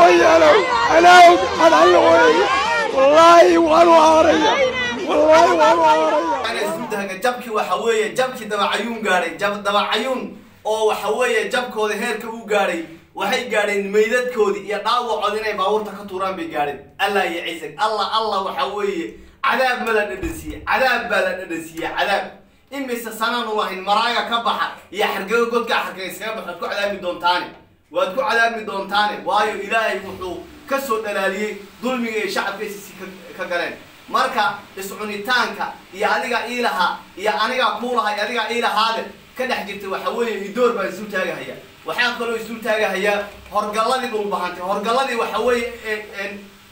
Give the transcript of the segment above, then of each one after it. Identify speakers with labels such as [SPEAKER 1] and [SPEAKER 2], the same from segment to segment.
[SPEAKER 1] hooyalow anaawg adalla weeye wallaahi waanu aaraya wallaahi waanu aaraya
[SPEAKER 2] isdultaaga jabkii waxa weeye jabkii dabacayuun gaadhay jab dabacayuun oo waxa weeye jabkooda heerka u gaadhay waxay gaadheen meydadkoodii iyo dhaawacood inay baabuurta ka tuuraan bay gaadheen allah iyo ciisag allah allah waxa weeye cadaab ma la dhadhansiiye cadaab baa la dhadhansiiye cadaab imise sanaan u lahayn maraaga ka baxa iyo xargego godka xarga iskaga bax waad ku cadaabi doontaane waad ku cadaabi doontaane waayo ilaahay wuxuu ka soo dhalaaliyey dulmiga ay shacabka isisi ka galeen marka iscunitaanka iyo adiga iilahaa iyo anigaa kuulaha iyo adigaa iilahaade ka dhex jirta waxa weeye idoor baan isul taagahaya waxaa kaloo isul taagahayaa horgalladii dhulbahantay horgalladii waxa weeye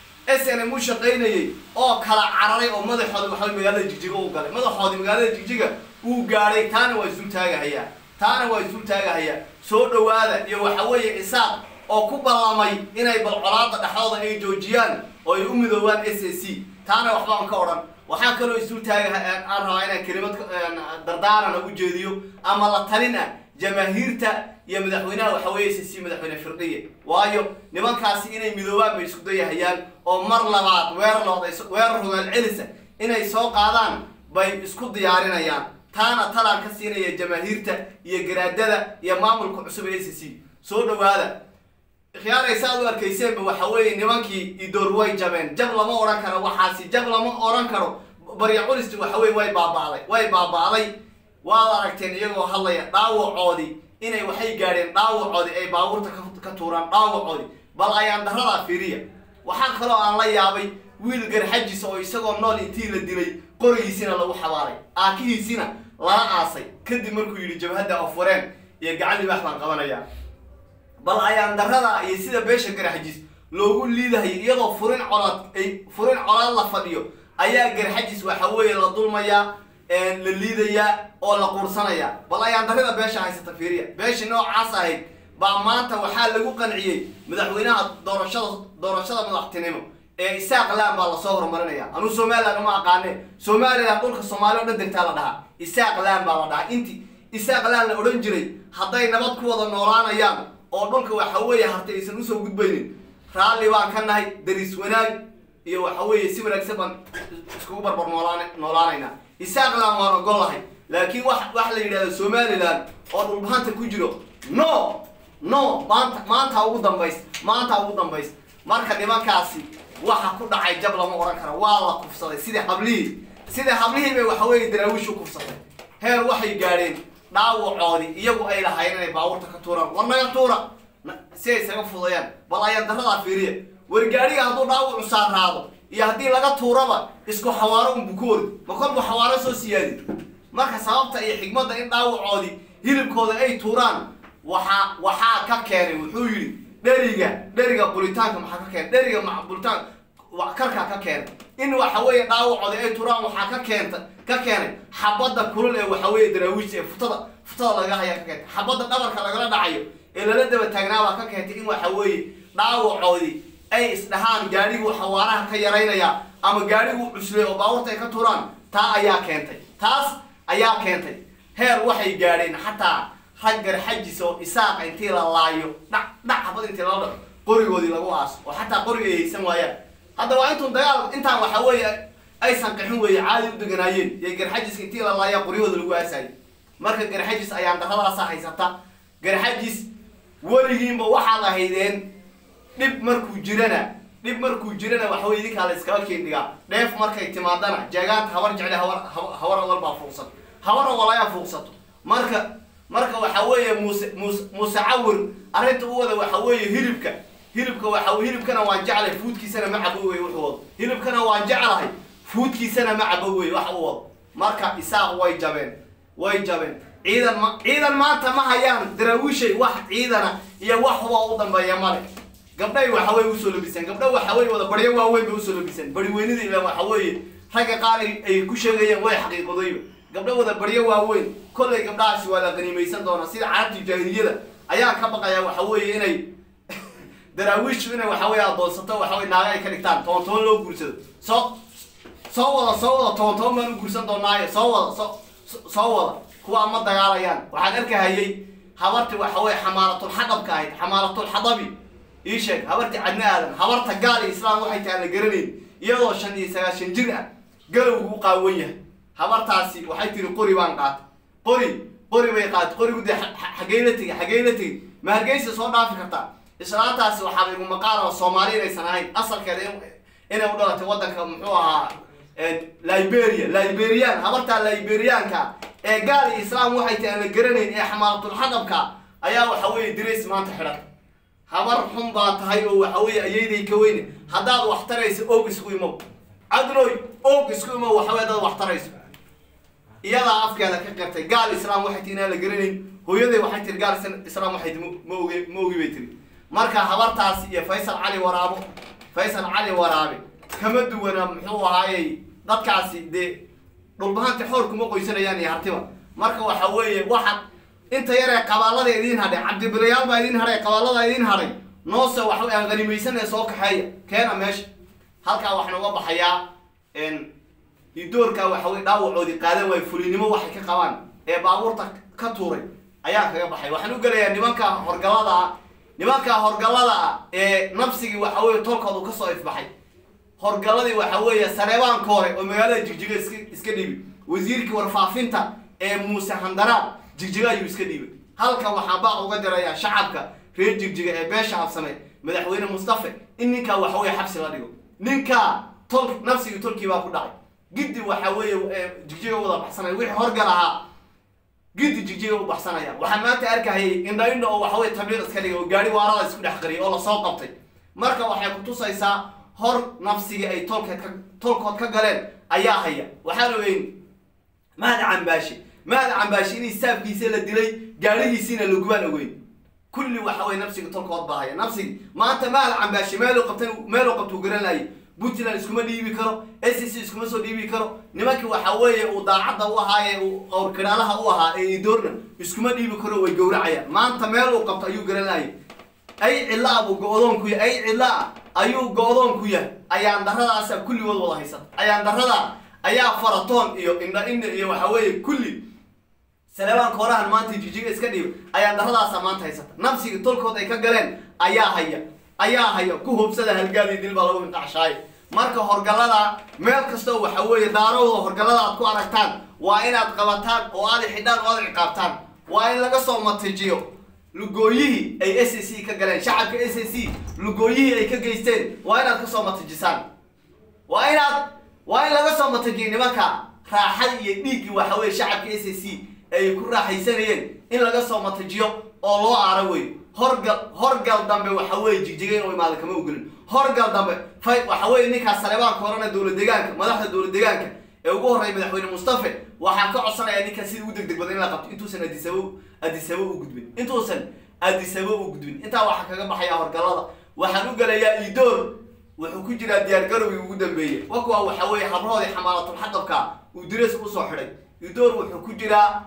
[SPEAKER 2] s n m u shaqaynayay oo kala cararay oo madaxooda waxa weye magaalada jigjiga u galay madaxoodii magaalada jigjiga uu gaadhay taana waa isul taagahayaa taana waa isul taagahayaa soo dhawaada iyo waxa weeye isaaq oo ku ballamay inay balcolaada dhexdooda ay joojiyaan oo ay u midoobaan s a c taana waxbaan ka odhan waxaa kaloo isul taagaha aan rabaa inaan kelimad dardaarana u jeediyo ama la talin ah jamaahiirta iyo madaxweynaha waxa weeye s c madaxweyne firdhiye waayo nimankaasi inay midoobaan bay isku dayahayaan oo mar labaad weerarlooda weerar hogaal celisa inay soo qaadaan bay isku diyaarinayaan taana talaan ka siinaya jamaahiirta iyo garaadada iyo maamulka cusub ee s c soo dhawaada khiyaaraysa aad u arkayseenba waxa weeye nimankii idoor way jabeen jab lama odhan karo waxaasi jab lama odhan karo barya culisti waxa weye way baaba'day way baaba'day waad aragteen iyagoo hadlaya dhaawacoodii inay waxay gaadheen dhaawacoodii ay baabuurta ka tuuraan dhaawacoodii bal ayaan daradaa fiiriya waxaa kaloo aan la yaabay wiil garxajis oo isagoo nool intii la dilay qorigiisina lagu xabaalay aakihiisina lala aasay kadib markuu yidhi jabhadda ofwareen iyo gacan libaax baan qabanayaa bal ayaan darada iyo sida beesha garxajis loogu liidahayo iyadoo furin colaad ay furin colaad la fadhiyo ayaa garxajis waxa weeye la dulmayaa la liidayaa oo la quursanayaa bal ayaan darada beesha haysata fiiriya beeshii noocaas ahayd baa maanta waxaa lagu qanciyey madaxweynaha doorashada doorashada madaxtinimo ee isaaq laan baa lasoo horumarinaya anuu somaliland uma aqaane somaliland dhulka soomaali o dhan degtaa la dhahaa isaaq laan baa la dhahaa inti isaaq laan la odhan jiray hadday nabad ku wada noolaanayaan oo dhulka waxa weeye hartay aysan usoo gudbaynin raalli baan ka nahay daris wanaag iyo waxa weeye si wanaagsan baan iskugu barbar noolaan noolaanaynaa isaaqland waan ogol lahay laakiin wax wax la yidhahdo somaliland oo dhulbahanta ku jiro no no maanta maanta ugu dambays maanta ugu dambays marka nimankaasi waxa ku dhacay jab lama odhan karo waa la kufsaday sida hablihii sida hablihii bay waxa weeye daraawiish u kufsatay heer waxay gaadheen dhaawacoodii iyagu ay lahaayeen inay baabuurta ka tuuraan war naga tuura si ay isaga fudayaan bal ayaan daradaa fiiriya wargaadhiga hadduu dhaawacu saaraado iyo haddii laga tuuraba isku xawaaro unbu ku ordi ma kolbu xawaaro soo siyaadi marka sababta iyo xigmadda in dhaawacoodii hilibkooda ay tuuraan waxaa waxaa ka keenay wuxuu yidhi dheriga dheriga bulitaanka maxaa ka keenay dheriga bulitaan karkaa ka keenay in waxa weeye dhaawacoodii ay tuuraan waxaa ka keenta ka keenay xabadda kulul ee waxa weeye daraawiishta ee futada futada laga hayaa ka keentay xabadda dhabarka lagala dhacayo ee lala daba taagnaabaa ka keentay in waxa weeye dhaawacoodii ay isdhahaan gaadhiguu xawaaraha ka yaraynaya ama gaadhiguu cuslay oo baabuurta ay ka tuuraan taa ayaa keentay taas ayaa keentay heer waxay gaadheen xataa rag garxajis oo isaaqa intii la laayo dhac dhac xabad intii lala dhaco qorigoodii lagu aaso oo xataa qoriga ay haysan waayaan hadda waa intuun dagaal intaan waxa weeye aysan qaxin weeye caadi u deganaayeen iyo garxajiska intii la laaya qoryahooda lagu aasayay marka garxajis ayaan daradaasa haysata garxajis weligiinba waxaad ahaydeen dhib markuu jirana dhib markuu jirana waxa weye idinkaa la iskaba keendhigaa dheef markay timaadana jeegaanta habar jecle hawar hawar awal baa fuuqsato hawar awal ayaa fuuqsato marka marka waxa weeye muuse muuse muuse cawir arrinta u wada waxa weeye hilibka hilibka waxa hilibkana waan jeclay fuudkiisana ma cabo wey wuxuu wado hilibkana waan jeclahay fuudkiisana ma cabo wey wax u wado marka isaaq way jabeen way jabeen ciidan ma ciidan maanta ma hayaan daraawiishay wax ciidana iyo wax huba u dambeeya male gabdhay waxa weye usoo labiseen gabdha waxa weye wada baryo waaweyn bay usoo labiseen bari weynida ila waxa weeye ragga qaar ay ku sheegayeen way xaqiiqadayba gabdho wada baryo waaweyn kollay gabdhahaasi waa la qaniimaysan doonaa sida carabtii jaahiliyada ayaa ka baqaya waxa weeye inay daraawiishu inay waxa weye adoonsato waxa weye naaga ay ka dhigtaan toban toban loo guursado soo soo wada soo wada toban toban baan u guursan doonaayo soo wada soo soo wada kuwaa ma dagaalayaan waxaan arkahayay habarti waxa weye xamaalatul xaqabka ahayd xamaalatul xadabi ii sheeg habartii cadna aadan habarta gaal iyo islaam waxay tahay la garanayn iyadoo shan iyo sagaashan jir ah galowgu u qaawan yahay habartaasi waxay tiri qori baan qaatay qori qori bay qaatay qorigu dee xaggey la tegey xaggey la tegey ma hargeysa soo dhaafi kartaa islaantaasi waxaaba igu maqaala soomaali inaysan ahayn asalkeeda inay u dhalatay waddanka muxuu ahaa liberia liberian habartaa liberianka ee gaal iyo islaam waxay tahay aan la garanayn ee xamaalatulxaqabka ayaa waxa weeye dirays maanta xidhan habar xun baa tahay oo waxa weeye ayayday ka weyne haddaad wax tarayso og isku imow cadloy og isku imow waxa weye dad wax tarayso iyadaa afkeeda ka qirtay gaal islaam waxay tihi inaan la garanayn hooyaday waxay tiri gaal islaam waxay tihi ma oge ma ogi bay tiri marka habartaasi iyo faysal cali waraabo faysal cali waraabe kama duwana muxuu ahaayey dadkaasi dee dhulbahanta xoor kuma qoysanayaan iyo hartiba marka waxa weeye waxaad inta yaree qabaallada idiin hadhay cabdibilayaal baa idiin hadhay qabaallada idiin hadhay noose waxa aan qanimaysanee soo kaxeeya keena meesha halkaa waxaan uga baxayaa idoorka waxa weye dhaawacoodii qaadan waayo fulinimo waxay ka qabaan ee baabuurta ka tuuray ayaan kaga baxay waxaan u gelayaa nimanka horgallada ah nimanka horgallada ah ee nabsigii waxa weye tolkoodu kasoo ifbaxay horgalladii waxa weeye sareebaanka hore oo magaalada jigjiga iska iska dhiibay wasiirkii warfaafinta ee muuse handaraab jigjiga ayuu iska dhiibay halkan waxaan baa uga dirayaa shacabka reer jigjiga ee beesha habsame madaxweyne mustafe in ninkaa waxa weye xabsi la dhigo ninkaa tol nafsigii tolkii baa ku dhacay giddi waxa weeye jigjiga wada baxsanaya wixii horgal ahaa giddi jigjiga u baxsanaya waxaan maanta arkahayay indha indha oo waxa weye tabliiq iska dhigay oo gaari waarada isku dhex qariyay oo lasoo qabtay marka waxay kutusaysaa hor nafsigii ay tolkeed ka tolkood ka galeen ayaa haya waxaan ogeyn mahad cambaashi mahad cambaashi in saabkiisa la dilay gaarihiisiina lagubaan ogeyn kulli waxa weye nafsiga tolkood baa haya nafsigi maanta mahad cambaashi meeluu qabtan meeluu qabtuu garan laayay puntland iskuma dhiibi karo s c iskuma soo dhiibi karo nimankii waxa weeye uu daacadda u ahaa ee uu awrkidhaalaha u ahaa ee idoorna iskuma dhiibi karo way gowracayaan maanta meel uu qabto ayuu garan laayay ay cilla buu go-doon ku yahay ay cilla ayuu go-doon ku yahay ayaan daradaasa kulligood wada haysata ayaan darada ayaa faratoon iyo indha indha iyo waxa weeye kulli saleebaanka horahan maanta jijiga iska dhiiba ayaan daradaasa maanta haysata nafsigii tolkood ay ka galeen ayaa haya ayaa haya ku hubsada halgaadii dil baa lagu inqacshaayo marka horgallada meel kastoo waxa weeye daarowda horgallada aad ku aragtaan waa inaad qabataan oo aad xidhaan oo aad ciqaabtaan waa in laga soo matijiyo lugooyihii ay s c ka galeen shacabka s c lugooyihii ay ka geysteen waa inaad kasoo matijisaan waa inaad waa in laga soo matijiyo nimanka raaxada iyo dhiiggii waxa weye shacabka s c ay ku raaxaysanayeen in laga soo matijiyo oo loo aaro wey horgal horgal dambe waxa weye jigjiga inuu imaado kama ogolin horgal dambe fay waxa weye ninkaas saleebaanka horena dowla deegaanka madaxda dowla deegaanka ee ugu horreeya madaxweyne mustafe waxaan ka codsanayaa ninkan sida u degdeg badan in la qabto intuusan adisabo adisabo u gudbin intuusan adisabo u gudbin intaa waxaa kaga baxayaa horgallada waxaan u gelayaa idoor wuxuu ku jiraa diyaargarowgii ugu dambeeyey wakuwa waxa weeye habrahoodii xamaalatulxaqabka uu direes usoo xidhay idoor wuxuu ku jiraa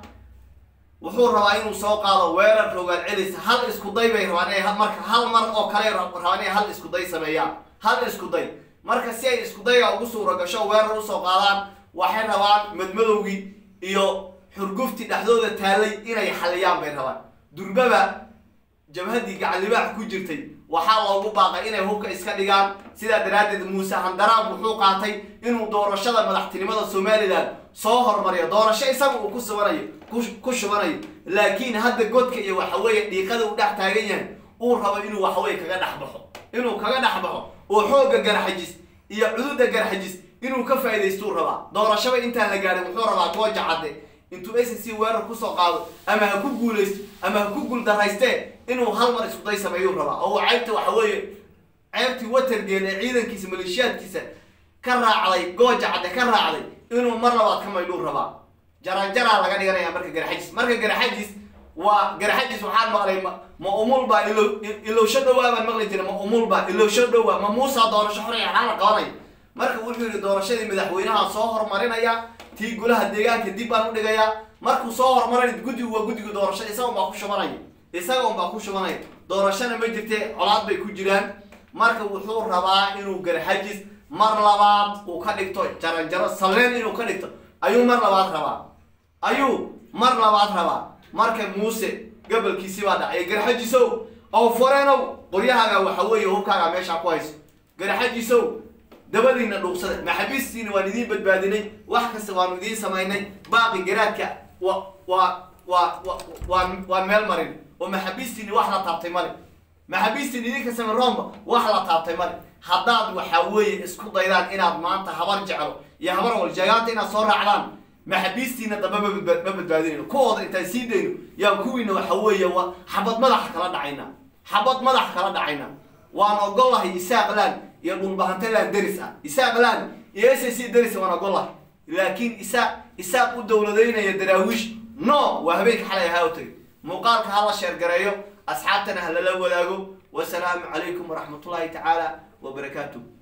[SPEAKER 2] wuxuu rabaa inuu soo qaado weerar rogaal celis hal isku day bay rabaan inay marka hal mar oo kale rabaan inay hal isku day sameeyaan hal isku day marka si ay isku dayga ugu suura gasho weerar usoo qaadaan waxay rabaan madmadowgii iyo xurguftii dhexdooda taalay inay xaliyaan bay rabaan durbaba jabhaddii gacalibaax ku jirtay waxaa loogu baaqay inay hubka iska dhigaan sidaa daraaddeed muuse handaraab wuxuu qaatay inuu doorashada madaxtinimada somalilan soo hormariyo doorasho isaga uu ku subanayo ku shubanayo laakiin hadda godka iyo waxaweeye dhiiqada uu dhex taagan yahay uu rabo inuu waxaweye kaga dhex baxo inuu kaga dhex baxo oo xoogga garxajis iyo cududa garxajis inuu ka faa'idaystuu rabaa doorashaba intaan la gaadhin wuxuu rabaa gooja cadde intuu s c weerar kusoo qaado ama ha ku guulaysto ama ha ku guuldarraystee inuu hal mar isku day sameeyuu rabaa oo uu ceybta waxa weeye ceebtii watergeel ee ciidankiisa maleeshiyaadkiisa ka raacday gooja cadde ka raacday inuu mar labaad ka maydhuu rabaa jaranjaraa laga dhiganaya marka garxajis marka garxajis waa garxajis waxaan maqlay ma ma umulba ilo ilowsho dhowaa baan maqli jiray ma umulba ilowsho dhowaa ma muusa doorasho xor xaala qabanaya marka wuxuu yidhi doorashadii madaxweynaha soo horumarinaya tii golaha deegaanka dib baan u dhigayaa markuu soo horumaray guddigu waa guddiga doorasho isaga unbaa ku shubanaya isaga unbaa ku shubanaya doorashona ma jirte colaad bay ku jiraan marka wuxuu rabaa inuu garxajis mar labaad uu ka dhigto jaranjaro salleen inuu ka dhigto ayuu mar labaad rabaa ayuu mar labaad rabaa marka muuse gabalkiisi baa dhacay garxajisow ow foreenow qoryahaaga waxa weeye hubkaaga meesha ku hayso garaxajiisow dabadiina dhuuqsada maxaabiistiina waan idiin badbaadinay wax kasta waanu idiin samaynay baaqi garaadka wa waa waa wa waan waan meel marin oo maxaabiistiini wax la taabtay male maxaabiistiin idinka same romba wax la taabtay male haddaad waxa weeye isku daydaan inaad maanta habar jeclo iyo habar waljeegaanta inaad soo raacdaan maxaabiistiina dambe ma badba- ma badbaadinayno kuwooda intaan sii dayno yaan kuwiina waxa weeye wa xabad madaxa kala dhacayna xabad madaxa kala dhacayna waan ogolahay isaaqlan iyo dhulbahantalan deris ah isaaqlan iyo s c deris waan ogolahay laakiin isaaq isaaq u dowladaynaya daraawiish no waa habeenka xalay ahaa u tagay muuqaalka ha la sheergareeyo asxaabtana ha lala wadaago wasalaamu calaykum waraxmatullaahi tacaala wabarakaatuh